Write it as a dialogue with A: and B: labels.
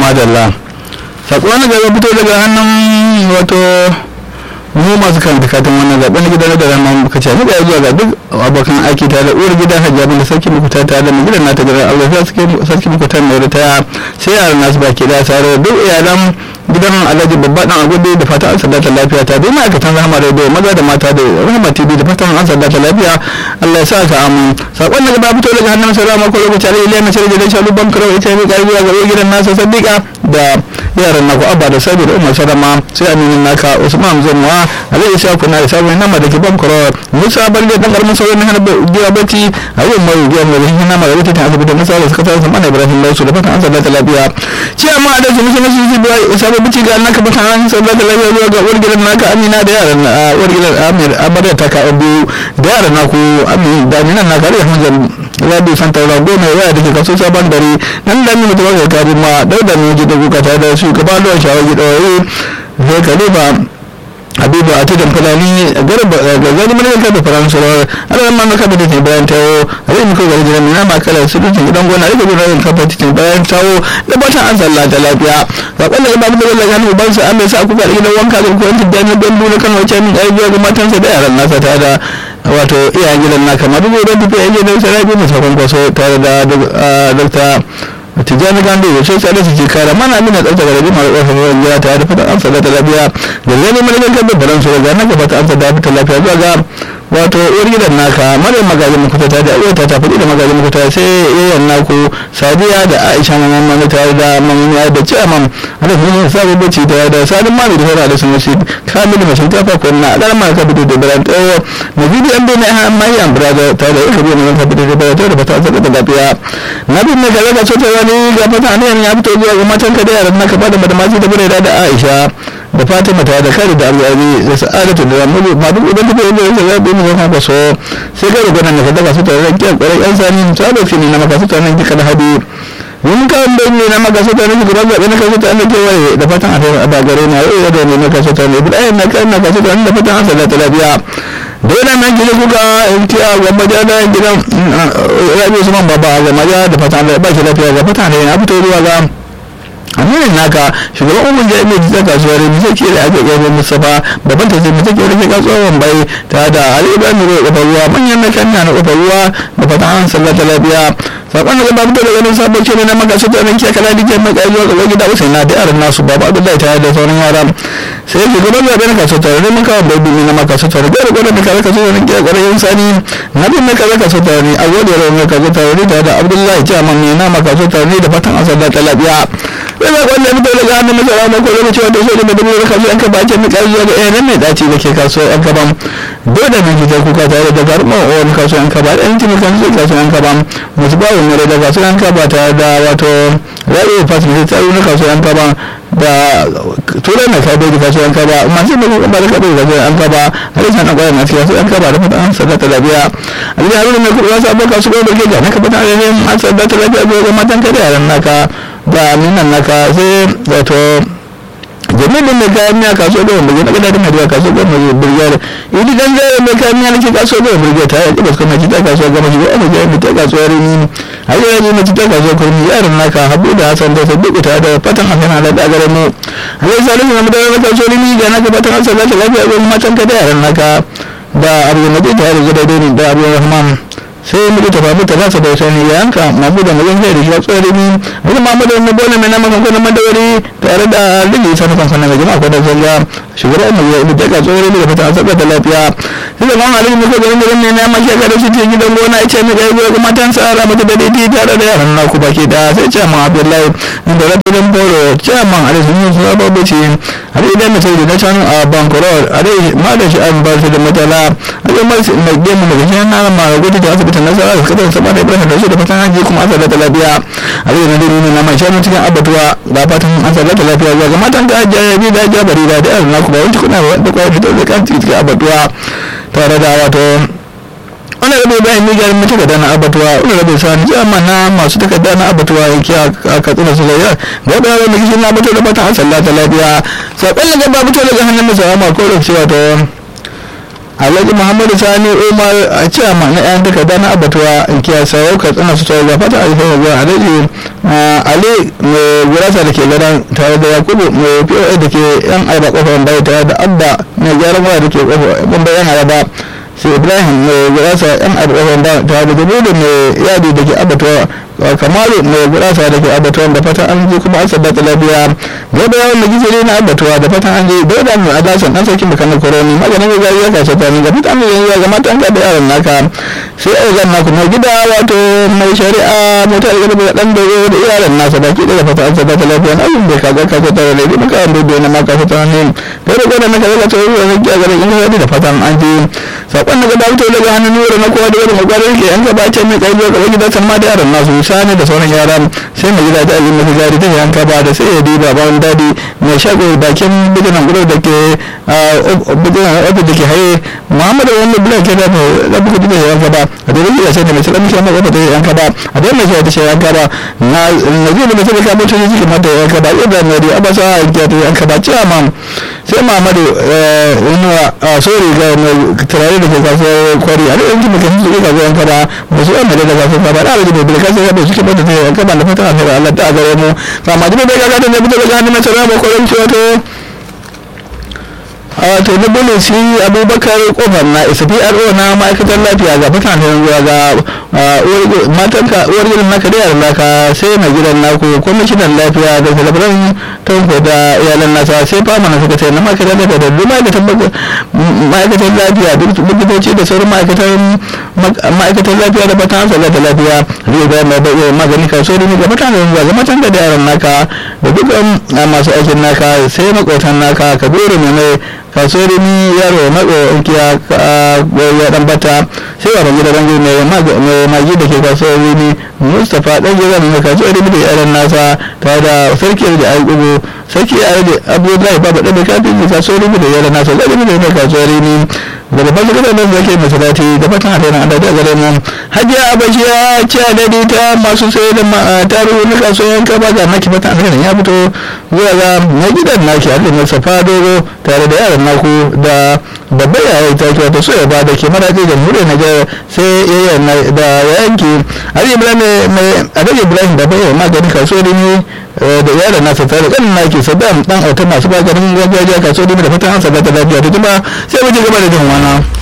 A: madalla sako na gaba fito daga hannun wato mu masu karanta katin wannan zaɓen na gidan da rama muka ce muka zuwa ga duk abokan aiki tare da uwar gida hajji abin da sarki muku ta tare da mu gidan nata gidan aure sarki muku ta mai ta sai yaran nasu baki da tare da duk iyalan gidan alhaji babba dan agudu da fatan an sadata lafiya ta dai ma'aikatan rahama radio maza da mata da rahama tv da fatan an sadata lafiya allah ya sa ka amu sakon da gaba fito daga hannun salama ko lokaci alai iliya na shirya da shalu ban karo ita ne kai zuwa ga gidan nasa sadiqa da yaran naku abba da sabi da umar sarama sai aminin naka usman zanwa alai isa kuna da sabon nama da ke ban karo musa balle dan karamin sauran hana giya bacci a yau mai giya mai rihin nama da wuta ta asibiti musa da suka tsara sama ibrahim lausu da fatan an sadata lafiya ce amma a da su musu nasu su biya bici ga naka bata an sabba da lafiya zuwa ga uwar gidan naka amina da yaran uwar gidan amir amarya ta ka abu da yaran naku amin da minan naka rai hanzar rabi santa rago mai waya da ke kaso sabon dare nan da mini tuwa ga kari ma dauda ne ji da kuka tare da su gaba da shawar gida wai zai kalifa habibu a tudun fulani garba ga zani mana yanka da faransa rawar alalar ma maka da ke bayan tawo a zai muka gari jiran mina makalar su dutsen gidan gona rika bin rayun kafa cikin bayan tawo da batan an salla ta lafiya zaɓen da babu da wanda ya hannu ban sa an mai sa kuka da gidan wanka da kuwa tijjani don duna kan wacce min ɗaya biyu ga matansa da yaran nasa tare da wato iyayen gidan na kamar duk da tafiya yanke da sarai bin sakon kwaso tare da dokta tijjani gando da sai tsare su ke kara mana mina tsarta ga rabi mara ƙarfin ruwan gida tare da fatan amsa da lafiya da zai mana gangan da balan su daga nan gaba ta amsa da fita lafiya zuwa ga wato uwar gidan naka mara magajin makuta ta da uwar ta tafi da magajin makuta sai yayan naku sadiya da aisha na mamman tare da mamman da ciyaman hada su ne sabon bacci da da sadin mami da hora da sun wasu kamilu mai shinkafa ko na ɗan ma ka fito da bayan tsawo na bidiyon bai na yan mai yan braga tare da ika biyu mai ka fito da bayan tsawo da fata an da lafiya na bin mai kaza ka so ta wani ga fata ne ya fito zuwa ga matan ka da yaran naka fada da masu da bude da aisha da fatima ta da kare da abubuwa da sa'adatu da ramu ma duk idan tafiya da yake zaɓi mu zama ba so sai kare gwanan da kada kasu tare da kyan kwarai yan sani ta da fini na makasu tare da kada hadu mun kan bai ne na makasu tare da gudan zaɓe na kasu tare da kewaye da fatan a tare da gare na yau da ne na kasu tare da buɗayen na kan na kasu tare da fatan an salata lafiya dole na gina kuka yanki a gwamma da da gidan rabi usman baba a gwamma da fatan da ba shi lafiya ga fatan da ya fito zuwa ga aminin naka shugaban umar jami'ai ta kasuwar ne zai kira ake gaba mustafa babban ta zai take rage kasuwar bai ta da ali ibrahim ruwa kofar ruwa manyan na kanya na kofar ruwa da fatan an sallata lafiya sakon da babu da ganin sabon ce ne na maka su tsaron kiya kala dike mai kai zuwa ga gida usain na da yaran nasu babu abdullahi tare da sauran yara sai shugaban zaɓe na kasu tare da maka babu ne na maka su tare da gwada da kare kasu tare kiya kwarai sani na bin na kare kasu tare ne a gwada yaran mai kasu tare da abdullahi jaman ne na maka su tare da fatan an sallata lafiya yana kwallon fito daga hannun masara na ko lokaci wanda so da mai dubu kasu an ka bakin ni kai zuwa ga ɗaya mai dace da ke kaso an ka bam dole ne fitar kuka tare da garma o wani kaso an ka ba ɗan tuni kan su kaso an ka bam musu ba wani da kaso an ka ba tare da wato ra'i fasin da tsaro na kaso an ka ba da turai na kai da kaso an ka ba masu da kuma ba da kaɗo kaso an ka ba har yasa na kwayar masu kaso an ka ba da fata an sadata lafiya a cikin haruna mai kuɗi wasu abokan su ɗaukar gida na ka fata an sadata lafiya ga matan kada yaran naka da aminan naka sai wato jami'in mai kayan miya kaso da wanda gina gada da kaso da mai burgiyar idi dan jere mai kayan miya nake kaso da burgiyar ta yaki basu kuma ta kaso gama shi wani jere mai ta kaso rini har yanzu mai ta kaso kurmi yaran naka habu da hasan da sabbi ta da fatan hakan ala da gare mu har yanzu salisu na mutane da kaso rini ga naka fatan hasan da lafiya ga matan ka da yaran naka da abu da mutum tare da gida da abu rahman sai muka tafa muka za su bauta ne yanka mamu da mazan zai da shi tsori ni wani mamu da wani bole mai nama kankan madawari tare da lili sa nufan sanar da jama'a kwadar zanga shugaban mai yau da ka tsori ne da fata an da lafiya sai da kan halin muka garin garin ne na maki ga da shi ke gidan gona ita ne ga yi ga matan sa ra mata da daidai tare da yaran naku baki da sai ce ma abdullahi da rabin boro ce ma alai sun yi suna babu ce a dai idan mutum da na can a bankuror a dai ma da shi an ba su da matala a dai mai gemu daga shi na ma gudu da asibiti ta nasara da kadar sama da ibrahim da shi da fatan haji kuma asar da lafiya a yau na dare ne na mai shanu cikin abatuwa da fatan asar da lafiya zuwa ga matan da ajiya ya bi da ajiya bari da da yaran naku ba wanci kuna da kwaya fitar da kan cikin abatuwa tare da wato wani rabe bayan nigar mutu da na abatuwa wani rabe sani jama na masu takarda na abatuwa yake a katsina su zai ga wadda yaran da kishin na mutu da fatan asar da lafiya saƙon da ba mutu daga hannun masawa ma ko da cewa to alhaji muhammadu sani umar a ce ma na yan takarda na abatuwa in kiya sarau ka tsana su tsawo fata alfahar zuwa alhaji ali mai gura gurasa da ke garan tare da yakubu mai poa da ke yan arba kofar bai tare da abba mai gyaran waya da ke kofar bai yan arba sai ibrahim mai gurasa yan arba kofar bai tare da jabiru mai yadi da ke abatuwa kamalu mai gurasa da ke abatuwa da fatan an ji kuma an sabbata lafiya gaba yawan da gizuri na abatuwa da fatan an ji dauda mai adasan dan sarkin bukan koroni maganin gaggawa ya kashe ta ne ga fitan mai yanzu ga matan ka da yaran naka sai a zan naku mai gida wato mai shari'a mota da garba dan da da iyalan nasa baki da fata an sabbata lafiya na abin da ka ga ka ta da maka an dodo na maka fata ne da da gona na kaza ta ruwa ne ga garin in da fatan an ji sakon daga dabto daga hannun nura na kowa da wani magwarin ke an gaba ce mai tsaye ga wani da ma da yaran nasu sani da sauran yaran sai mai gida ta azumi mafi gari ta yanka ba da sai ya diba ba wani dadi mai shago bakin bidinan gudu da ke bidinan ofis da ke haye muhammadu wani bulan ke da da buku da yanka ba a dole ya sai da mai salamu shi mai da yanka ba a dole mai ta yanka ba na na zai da mai sai ka mutu ne kamar da yanka ba yadda mai da abasa ya ta yanka ba cewa ma sai muhammadu wani a sori ga mai turare da ke kasuwar kwari a duk yankin mutum su ke kasuwar yanka ba masu yan da kasuwar ba da alaji mai bil kasuwar da suke bada ta yanka ba da fata a fara Allah ta gare mu kama jibi bai gaga da ne fito daga hannun masara ba kwarin ciwato a wato na bane shi abubakar kofar na spro na ma'aikatar lafiya ga mutanen zuwa ga matanka uwar gidan naka da yaran naka sai na gidan naku kwamishinan lafiya da talabaran tanko da iyalan nasa sai fama na sakatare na ma'aikatar lafiya da duk ma'aikatar lafiya duk likitoci da sauran ma'aikatar lafiya da fatan hansa da lafiya zai ga mai bai magani kasuwa ne ga mutanen zuwa ga matanka da yaran naka da dukkan masu aikin naka sai makotan naka kabiru mai mai kasuwar ni yaro matso inkiya ya dan bata sai ba bangi da bangi mai magi da ke kasuwar ni mustapha dan gida mai kasuwar ni da yaran nasa tare da sarki da ayyubu sarki ya da abdullahi baba da kafin da kasuwar ni da yaran nasa zai da mai kasuwar ni da babban gidan nan da ke masalati da fatan hada na adada gare mu hajiya abashi ya ce adadi ta masu sai da taro na kasuwar yanka ba ga naki fatan hada ya fito zuwa ga na gidan naki har da mustapha dogo tare da yaran naku da babbar yaya ta kiwa ta soya ba da ke maraƙi da mure na ga sai yaya da yanki ali ibrahim mai adaji ibrahim da bayan magani kasuwar ne da yaran nasa tare kan naki saddam dan auta masu maganin gargajiya kasuwar ne da fatan an sabata lafiya ta jima sai mu ji gaba da jin wana